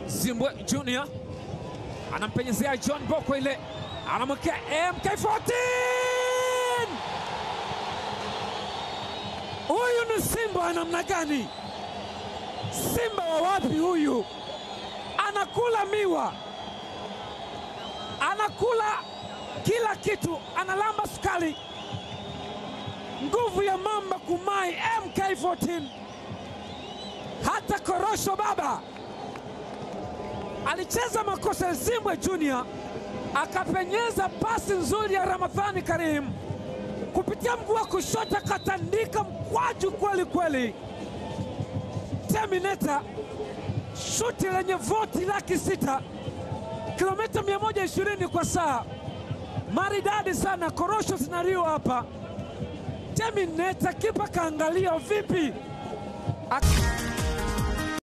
Zimbwe Junior anampenyezea John Boko, ile anamwekea MK14. Huyu ni Simba wa namna gani? Simba wa wapi huyu? Anakula miwa, anakula kila kitu, analamba sukari. Nguvu ya mamba kumai MK14, hata korosho baba alicheza makosa ya Zimbwe Junior, akapenyeza pasi nzuri ya Ramadhani Karim kupitia mguu wa kushoto, akatandika mkwaju kweli kweli. Terminator shuti lenye voti laki sita kilomita 120 kwa saa, maridadi sana, korosho zinaliwa hapa. Terminator kipa kaangalia vipi Ak